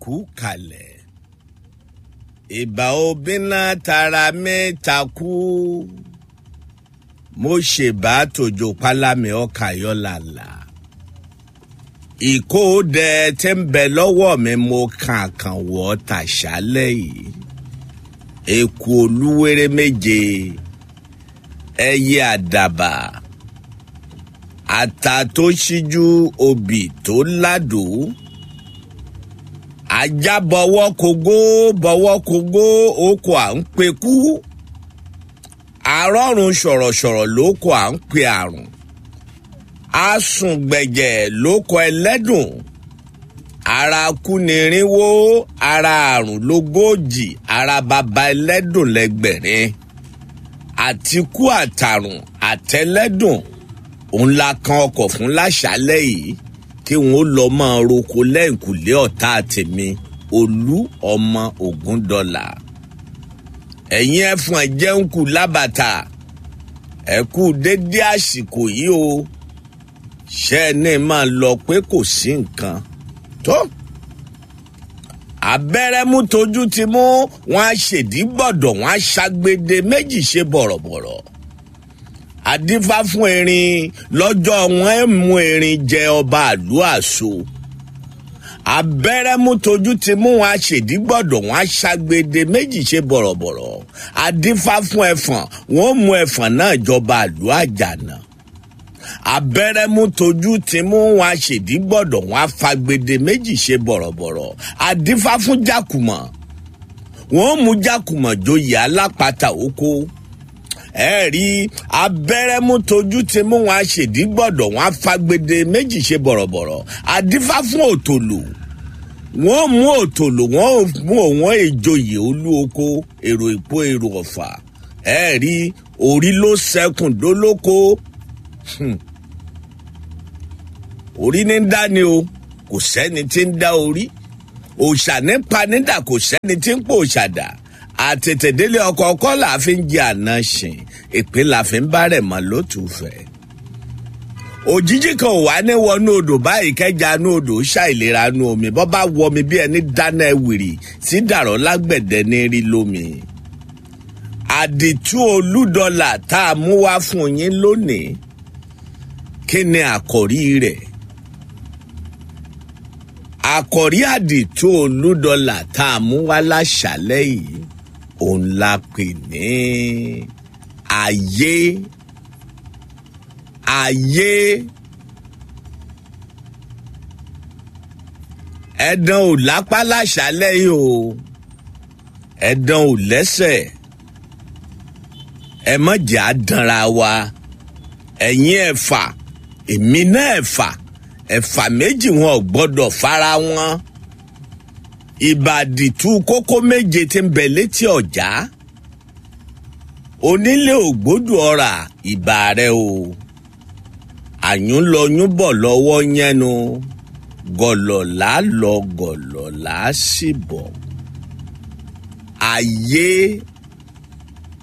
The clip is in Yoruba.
kú kalẹ̀ ìbà obìnrin tara mẹ́ta kú mo ṣèbá tòjò pálámì ọkà yọlàlà ìkóòdẹ tí ń bẹ lọ́wọ́ mi mo kàn kàn wọ́ tàṣálẹ̀ yìí eku olúwere méje ẹyẹ àdàbà ata tó ṣíjú obì tó ládùú ajá bọwọ́ kogó bọwọ́ kogó oko à ń pekú arọ́run sọ̀rọ̀sọ̀rọ̀ lóko à ń pe àrùn asùngbẹ̀jẹ̀ lóko ẹlẹ́dùn ara kúnirinwó ara àrùn lógójì ara baba ẹlẹ́dùn lẹ́gbẹ̀rin àtikú àtàrùn àtẹlẹ́dùn òun la kan ọkọ̀ fún láṣálẹ̀ yìí kí wọn ó lọ máa roko lẹ́yìnkùlé ọ̀tá tèmi olú ọmọ ògún dọ́là ẹ̀yin ẹ̀fọn ẹ̀jẹun kù lábàtà ẹ kú dédé àsìkò yìí o ṣé ẹ ní máa lọ pé kò sí nǹkan tó abẹ́rẹ́ mú tójú ti mú wọn á ṣèdí gbọ̀dọ̀ wọn á ṣàgbéde méjì ṣe bọ̀rọ̀bọ̀rọ̀ àdífá fún erin lọ́jọ́ wọn ẹ̀ mú erin jẹ ọba àlú àṣọ abẹ́rẹ́ mú tójú ti mú wọn aṣèdí gbọ́dọ̀ wọn aṣàgbéde méjì ṣe bọ̀rọ̀bọ̀rọ̀ àdífá fún ẹ̀fọ̀n wọn ò mú ẹ̀fọ̀n náà jọba àlú àjànà abẹ́rẹ́ mú tójú ti mú wọn aṣèdí gbọ́dọ̀ wọn afagbede méjì ṣe bọ̀rọ̀bọ̀rọ̀ àdífá fún jákùmọ̀ wọn ò mú jákùmọ̀ joyè alápatà oko ẹ rí abẹ́rẹ́ mú tójú ti mú wọn aṣèdí gbọ́dọ̀ wọn afagbede méjì ṣe bọ̀rọ̀bọ̀rọ̀ àdífá fún òtòlù wọn mú òtòlù wọn mú òwọn ìjòyè olú oko èrò ìpó èrò ọ̀fà ẹ rí orí ló sẹkùn dólóko orí ní dá ni o kò sẹ́ni tí ń dá orí òòṣà ní panídà kò sẹ́ni tí ń pò òòṣàdà àtètèdélé ọkọ ọkọ la fi ń jẹ àná ṣìn ìpín la fi ń bá rẹ̀ mọ́ lótùfẹ́. òjijì kan ò wá ní wọnú odò báyìí kẹjà nú odò ṣàìlera nú omi bọ́ bá wọ mi bí ẹni dáná ẹwìrì sí dàrọ́ lágbẹ̀dẹ ní rí lómi. àdìtú olúdọ́là tá a mú wá fún yín lónìí kí ni àkòrí rẹ̀? àkòrí àdìtú olúdọ́là tá a mú wá láṣálẹ́ yìí òun la pè ní ayé ayé ẹ̀dán ò lápá láṣálẹ́ yìí o ẹ̀dán ò lẹ́sẹ̀ ẹ má jẹ́ àdánra wa ẹ̀yin ẹ̀fà èmi náà ẹ̀fà ẹ̀fà méjì wọn ò gbọ́dọ̀ fara wọn ìbàdìtú kókó méje tí ń bẹ létí ọjà onílé ògbódù ọ̀rà ìbà rẹ o àyùn lọ yún bọ̀ lọ́wọ́ yẹnu gọ̀lọ̀lá lọ gọ̀lọ̀lá sì bọ̀ ayé